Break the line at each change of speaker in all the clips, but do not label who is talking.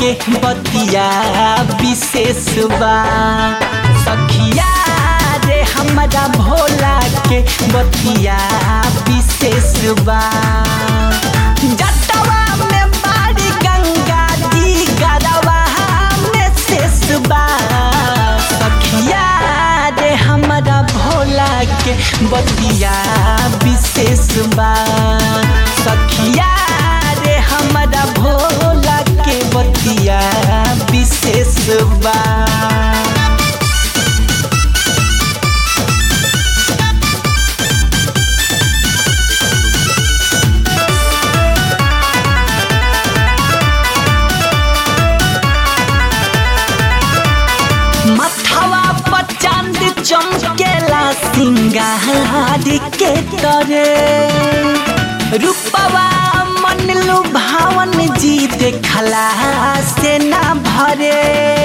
के बतिया विशेष बा सखिया रे हमारा भोला के बतिया विशेष बा जटवा में बाड़ी गंगा जी गरवा में शेष बा सखिया रे हमारा भोला के बतिया विशेष बा सखिया रे हमारा भोला के बतिया विशेष बा मथवा पर चांद चमकेला सिंगार के तरे रूपवा मन लुभावन जी देखला से ना भरे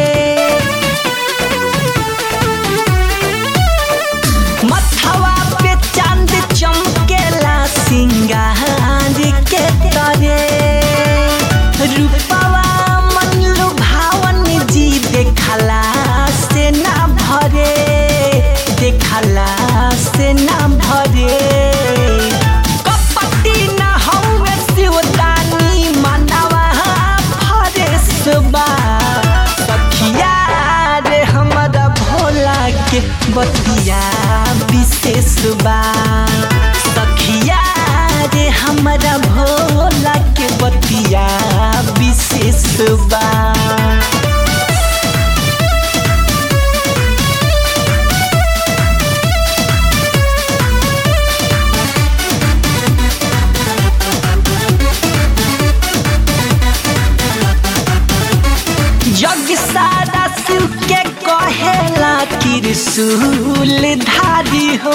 मथवा पे चांद चमकेला सिंगार के तरे रूपवा मन लुभावन जी देखला से ना भरे देखला से ना भरे कपटी न हौवे शिवदानी मनवा फरेस बा सखिया रे हमारा भोला के बतिया विशेष बा सखिया रे हमारा भोला के बतिया विशेष बा जग सारा शिव के कहेला त्रिशूल धारी हो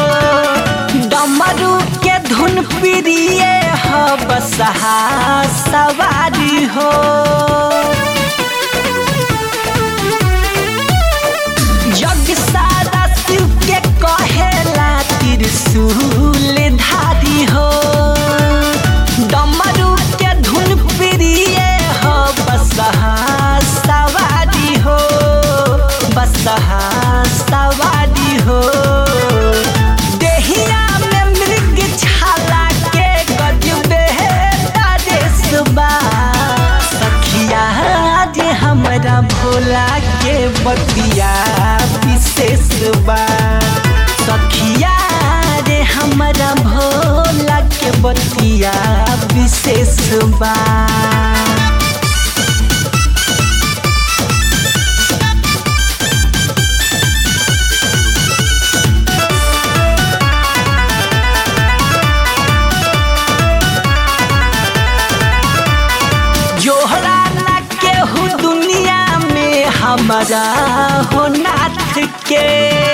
डमरू के धुन प्रिय हो बसहा सवारी हो जग सारा शिव के कहेला त्रिशूल धारी हो डमरू के धुन प्रिय हो बसहा सवारी हो बसहा सवारी हो देहिया में मृग छाला के गजबे तारेस बा सखिया जे हमरा भोला के बतिया विशेष बा सखिया रे हमरा भोला के बतिया विशेष बा जोहरा ना केहू दुनिया में हमारा हो नाथ के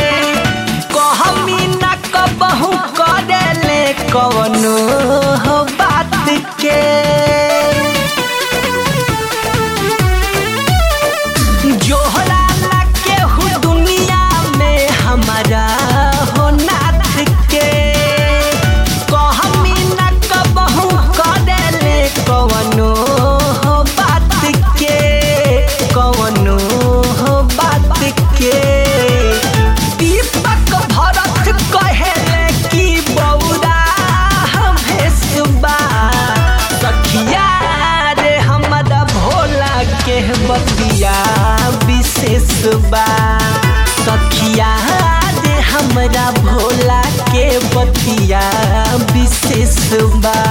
कहमी न कबहू करेले कवनो हो बात के जोहरा ना केहू दुनिया में हमारा हो नाथ के कहमी न कबहू करेले कवनो हो बात के कवनो हो बात के दीपक भरत कहेले कि बौरा भेसबा सखिया रे हमारा भोला के बतिया विशेष बा सखिया रे हमरा भोला के बतिया विशेष बा